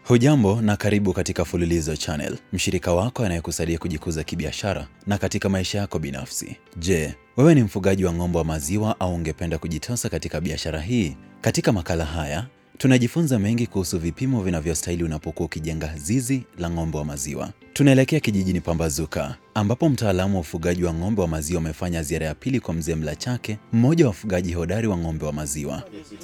Hujambo na karibu katika Fululizo Channel, mshirika wako anayekusaidia kujikuza kibiashara na katika maisha yako binafsi. Je, wewe ni mfugaji wa ng'ombe wa maziwa au ungependa kujitosa katika biashara hii? Katika makala haya tunajifunza mengi kuhusu vipimo vinavyostahili unapokuwa ukijenga zizi la ng'ombe wa maziwa. Tunaelekea kijijini Pambazuka ambapo mtaalamu wa ufugaji wa ng'ombe wa maziwa amefanya ziara ya pili kwa mzee Mlachake, mmoja wa wafugaji hodari wa ng'ombe wa maziwa.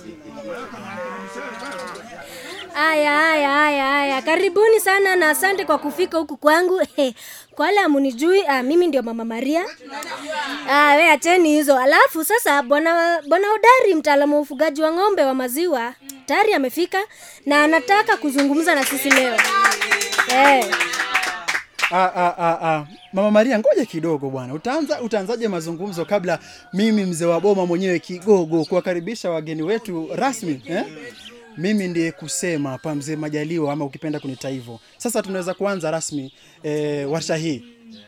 Aya, aya, aya, aya, karibuni sana na asante kwa kufika huku kwangu. Kwa wale amunijui, ah, mimi ndio mama Maria. Ah, we acheni hizo. Alafu sasa bwana bwana Hodari, mtaalamu wa ufugaji wa ng'ombe wa maziwa, tayari amefika na anataka kuzungumza na sisi leo. Eh, Ah, ah, ah, ah. Mama Maria, ngoja kidogo bwana. Utaanza utaanzaje mazungumzo kabla mimi mzee wa boma mwenyewe kigogo kuwakaribisha wageni wetu rasmi eh? Mimi ndiye kusema hapa mzee Majaliwa ama ukipenda kunita hivyo. Sasa tunaweza kuanza rasmi eh, warsha hii.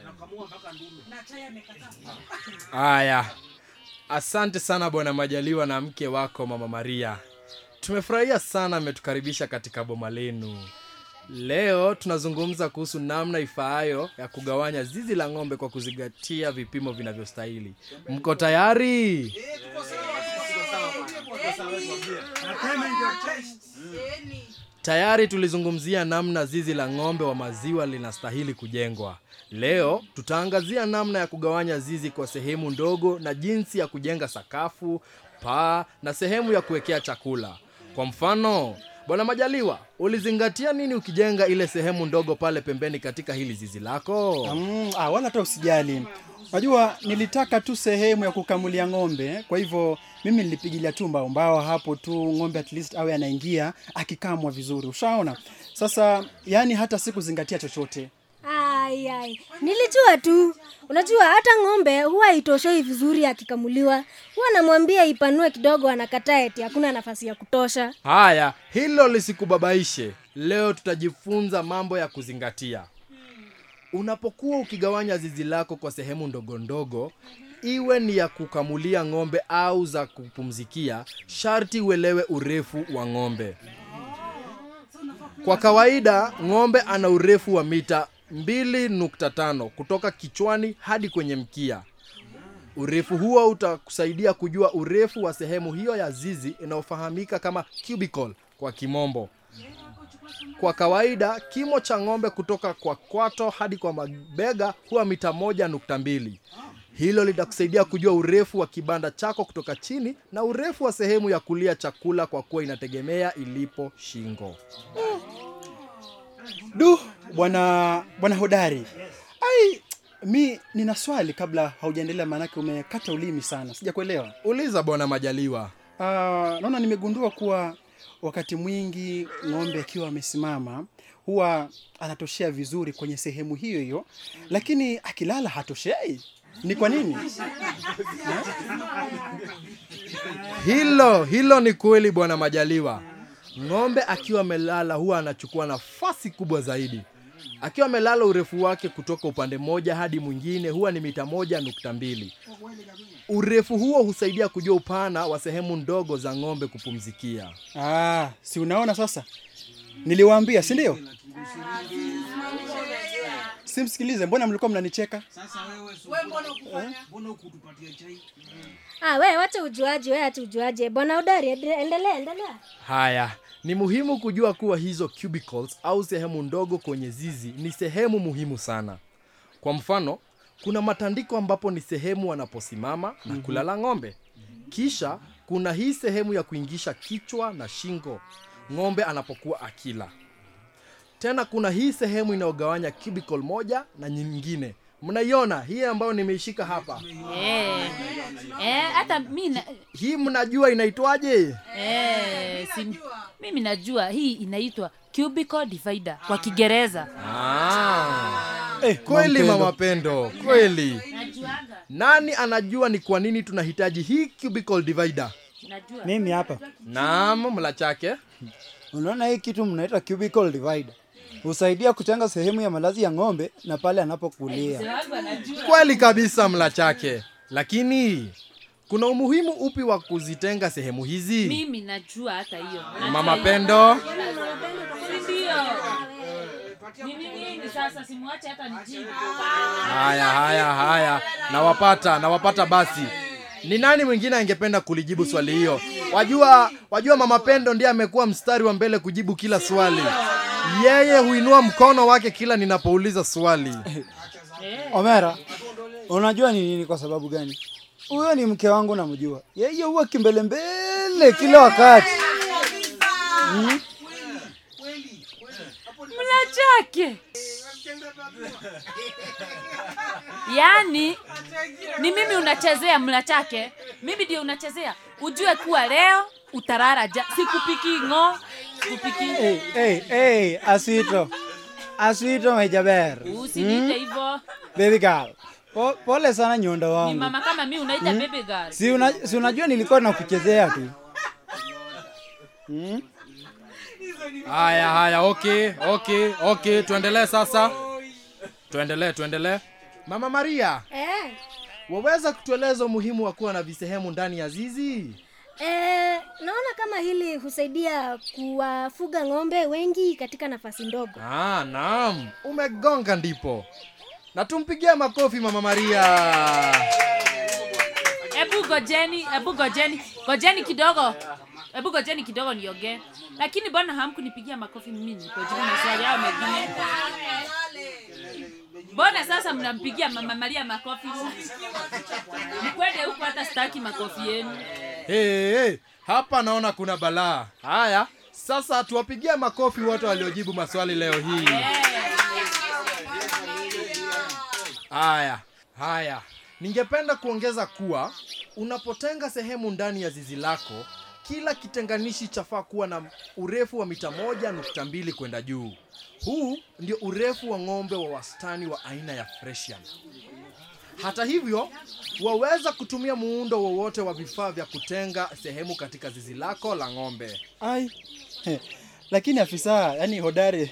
Aya, asante sana bwana Majaliwa na mke wako mama Maria. Tumefurahia sana mmetukaribisha katika boma lenu. Leo tunazungumza kuhusu namna ifaayo ya kugawanya zizi la ng'ombe kwa kuzingatia vipimo vinavyostahili. Mko tayari? Tayari tulizungumzia namna zizi la ng'ombe wa maziwa linastahili kujengwa. Leo tutaangazia namna ya kugawanya zizi kwa sehemu ndogo na jinsi ya kujenga sakafu, paa na sehemu ya kuwekea chakula. Kwa mfano, Bwana Majaliwa, ulizingatia nini ukijenga ile sehemu ndogo pale pembeni katika hili zizi lako? Mm, ah, wala hata usijali. Unajua nilitaka tu sehemu ya kukamulia ng'ombe, kwa hivyo mimi nilipigilia tu mbao mbao hapo tu ng'ombe at least awe anaingia akikamwa vizuri. Ushaona? Sasa yani hata sikuzingatia chochote. ai, ai. Nilijua tu. Unajua hata ng'ombe huwa itoshei vizuri akikamuliwa. Huwa namwambia ipanue kidogo, anakataa eti hakuna nafasi ya kutosha. Haya, hilo lisikubabaishe. Leo tutajifunza mambo ya kuzingatia. Unapokuwa ukigawanya zizi lako kwa sehemu ndogo ndogo, iwe ni ya kukamulia ng'ombe au za kupumzikia, sharti uelewe urefu wa ng'ombe. Kwa kawaida, ng'ombe ana urefu wa mita 2.5 kutoka kichwani hadi kwenye mkia. Urefu huo utakusaidia kujua urefu wa sehemu hiyo ya zizi inayofahamika kama cubicle kwa kimombo. Kwa kawaida kimo cha ng'ombe kutoka kwa kwato hadi kwa mabega huwa mita moja nukta mbili. Hilo litakusaidia kujua urefu wa kibanda chako kutoka chini na urefu wa sehemu ya kulia chakula kwa kuwa inategemea ilipo shingo. Du, bwana bwana hodari. Ai, mi nina swali kabla haujaendelea maanake umekata ulimi sana. Sijakuelewa. Uliza bwana Majaliwa. Ah, naona nimegundua kuwa wakati mwingi ng'ombe akiwa amesimama huwa anatoshea vizuri kwenye sehemu hiyo hiyo, lakini akilala hatoshei. Ni kwa nini? Hilo hilo ni kweli bwana Majaliwa. Ng'ombe akiwa amelala huwa anachukua nafasi kubwa zaidi. Akiwa amelala urefu wake kutoka upande mmoja hadi mwingine huwa ni mita moja nukta mbili. Urefu huo husaidia kujua upana wa sehemu ndogo za ng'ombe kupumzikia. Ah, si unaona sasa? Niliwaambia, si ndio? Simsikilize, mbona mlikuwa mnanicheka? Ah, we wacha ujuaji, we acha ujuaji. Bwana Hodari, ende- endelea, endelea. Haya, ni muhimu kujua kuwa hizo cubicles au sehemu ndogo kwenye zizi ni sehemu muhimu sana. Kwa mfano, kuna matandiko ambapo ni sehemu wanaposimama na kulala ng'ombe. Kisha kuna hii sehemu ya kuingisha kichwa na shingo ng'ombe anapokuwa akila. Tena kuna hii sehemu inayogawanya cubicle moja na nyingine. Mnaiona hii ambayo nimeishika hapa? Eh, eh, hata mi na, Hii mnajua inaitwaje? eh, si, mimi najua hii inaitwa cubicle divider kwa Kiingereza. Ah. Eh, kweli Mama mama pendo kweli nani anajua ni kwa nini tunahitaji hii cubicle divider Najua. mimi hapa naam mla chake unaona hii kitu mnaita cubicle divider husaidia kutenga sehemu ya malazi ya ng'ombe na pale anapokulia kweli kabisa mla chake lakini kuna umuhimu upi wa kuzitenga sehemu hizi Mimi najua hata hiyo. mama pendo ndio nini nini sasa simwache hata nijibu haya haya haya nawapata nawapata basi ni nani mwingine angependa kulijibu swali hiyo wajua wajua mama pendo ndiye amekuwa mstari wa mbele kujibu kila swali yeye huinua mkono wake kila ninapouliza swali Omera, unajua ni nini kwa sababu gani? Huyo ni mke wangu namjua. Yeye huwa kimbelembele kila wakati. mla chake yaani ni mimi unachezea mla chake mimi ndio unachezea ujue kuwa leo utarara ja sikupiki ng'o sikupiki Hey, hey, hey, Aswito. Aswito Mejaber. usiniite hivyo Baby girl. Po, pole sana nyondo ni wangu. mama kama mi unaita baby girl Si, una, si unajua nilikuwa nakuchezea tu. haya haya okay okay okay tuendelee sasa tuendelee tuendelee mama maria eh. waweza kutueleza umuhimu wa kuwa na visehemu ndani ya zizi Eh, naona kama hili husaidia kuwafuga ng'ombe wengi katika nafasi ndogo ah, naam umegonga ndipo na tumpigie makofi mama maria hebu gojeni hebu gojeni gojeni kidogo hebu gojeni kidogo niongee lakini mbona hamkunipigia makofi mimi nilipojibu maswali yao mengine mbona sasa mnampigia mama maria makofi mkwende huku hata sitaki makofi yenu hey, hey, hapa naona kuna balaa haya sasa tuwapigie makofi wote waliojibu maswali leo hii haya haya ningependa kuongeza kuwa unapotenga sehemu ndani ya zizi lako kila kitenganishi chafaa kuwa na urefu wa mita moja nukta mbili kwenda juu huu ndio urefu wa ng'ombe wa wastani wa aina ya fresian hata hivyo waweza kutumia muundo wowote wa vifaa vya kutenga sehemu katika zizi lako la ng'ombe ai He, lakini afisa yani hodari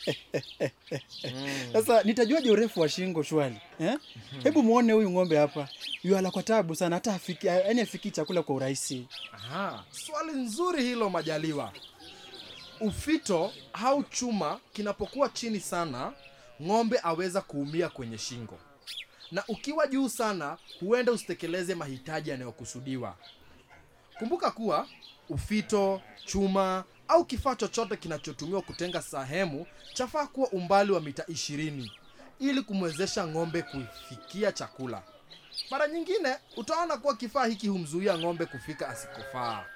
sasa nitajuaje urefu wa shingo shwali eh? hebu muone huyu ng'ombe hapa yuala kwa tabu sana hata afiki, yani afiki chakula kwa urahisi Aha, swali nzuri hilo majaliwa ufito au chuma kinapokuwa chini sana ng'ombe aweza kuumia kwenye shingo na ukiwa juu sana huenda usitekeleze mahitaji yanayokusudiwa kumbuka kuwa ufito chuma au kifaa chochote kinachotumiwa kutenga sehemu chafaa kuwa umbali wa mita 20 ili kumwezesha ng'ombe kufikia chakula mara nyingine utaona kuwa kifaa hiki humzuia ng'ombe kufika asikofaa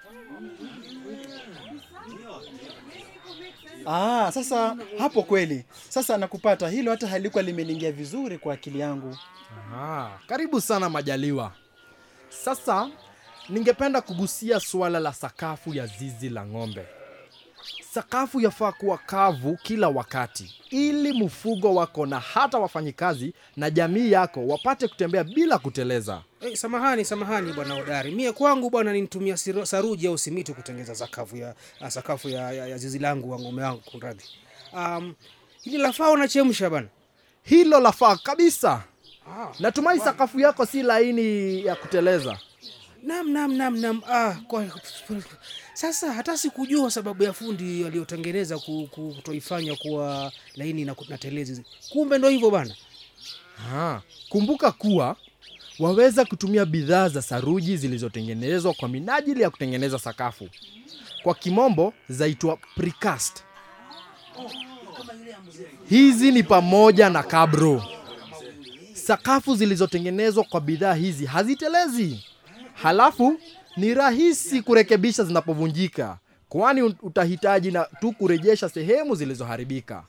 ah, sasa hapo kweli sasa nakupata hilo hata halikuwa limeniingia vizuri kwa akili yangu Aha, karibu sana majaliwa sasa ningependa kugusia suala la sakafu ya zizi la ng'ombe sakafu yafaa kuwa kavu kila wakati ili mfugo wako na hata wafanyikazi na jamii yako wapate kutembea bila kuteleza Hey, samahani samahani bwana udari mie kwangu bwana ninitumia siro- saruji au simiti kutengeza sakafu ya ah, sakafu ya, ya, ya zizi langu wa ng'ombe wangu kunradhi um, hili lafaa unachemsha bana hilo lafaa kabisa ah, natumai sakafu yako si laini ya kuteleza nam nam nam nam ah, kwa, sasa hata sikujua sababu ya fundi aliyotengeneza ku- ku- kutoifanya kuwa laini na, ku- na telezi kumbe ndo hivyo bana Aha. kumbuka kuwa waweza kutumia bidhaa za saruji zilizotengenezwa kwa minajili ya kutengeneza sakafu kwa kimombo zaitwa precast hizi ni pamoja na kabro sakafu zilizotengenezwa kwa bidhaa hizi hazitelezi halafu ni rahisi kurekebisha zinapovunjika kwani utahitaji na tu kurejesha sehemu zilizoharibika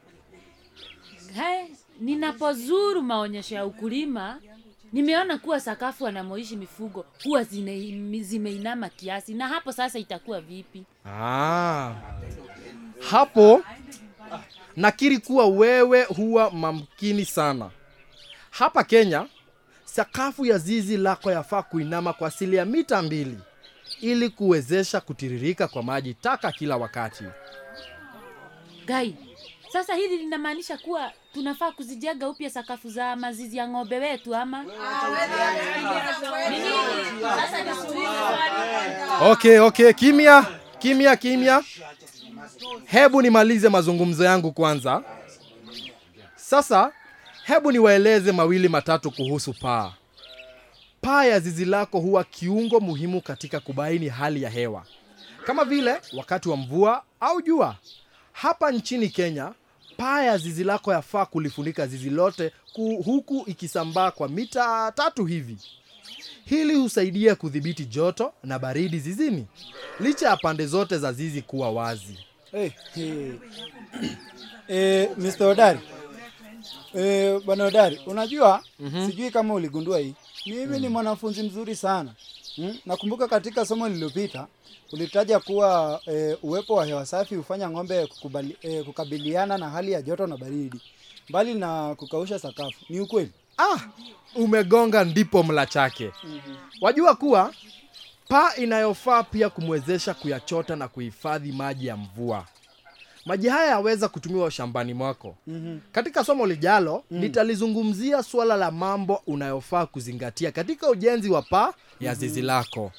Hai, ninapozuru maonyesho ya ukulima nimeona kuwa sakafu wanamoishi mifugo huwa zine- zimeinama kiasi na hapo sasa itakuwa vipi Ah. Hapo nakiri kuwa wewe huwa mamkini sana. Hapa Kenya, sakafu ya zizi lako yafaa kuinama kwa asili ya mita mbili ili kuwezesha kutiririka kwa maji taka kila wakati. gai sasa hili linamaanisha kuwa tunafaa kuzijenga upya sakafu za mazizi ya ng'ombe wetu ama Ni nini? Sasa nisuulize swali. Okay, okay, kimya kimya kimya hebu nimalize mazungumzo yangu kwanza sasa hebu niwaeleze mawili matatu kuhusu paa paa ya zizi lako huwa kiungo muhimu katika kubaini hali ya hewa kama vile wakati wa mvua au jua hapa nchini kenya paa ya zizi lako yafaa kulifunika zizi lote ku- huku ikisambaa kwa mita tatu hivi hili husaidia kudhibiti joto na baridi zizini licha ya pande zote za zizi kuwa wazi Hey, hey. Eh, Mr. Odari. Eh, bwana Odari, unajua sijui kama uligundua hii. Mimi ni mwanafunzi mzuri sana. Hmm? Nakumbuka katika somo lililopita ulitaja kuwa eh, uwepo wa hewa safi hufanya ng'ombe kukubali, eh, kukabiliana na hali ya joto na baridi mbali na kukausha sakafu. Ni ukweli? ah umegonga ndipo mla chake wajua kuwa paa inayofaa pia kumwezesha kuyachota na kuhifadhi maji ya mvua maji haya yaweza kutumiwa shambani mwako mm-hmm. katika somo lijalo mm. nitalizungumzia suala la mambo unayofaa kuzingatia katika ujenzi wa paa ya zizi lako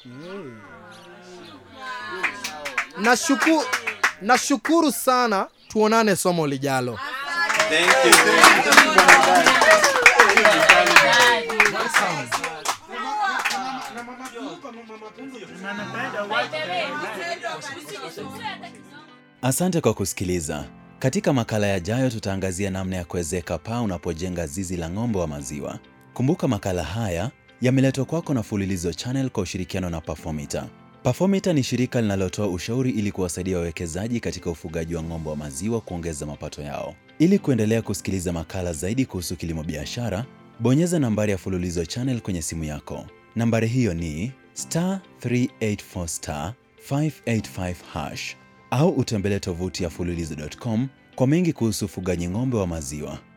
nashuku nashukuru sana tuonane somo lijalo Asante kwa kusikiliza. Katika makala yajayo tutaangazia namna ya kuwezeka paa unapojenga zizi la ng'ombe wa maziwa. Kumbuka makala haya yameletwa kwako na Fululizo Channel kwa ushirikiano na Performita. Performita ni shirika linalotoa ushauri ili kuwasaidia wawekezaji katika ufugaji wa ng'ombe wa maziwa kuongeza mapato yao. Ili kuendelea kusikiliza makala zaidi kuhusu kilimo biashara, bonyeza nambari ya Fululizo Channel kwenye simu yako. Nambari hiyo ni star 384 star 585 hash au utembelee tovuti ya fululizo.com kwa mengi kuhusu ufugaji ng'ombe wa maziwa.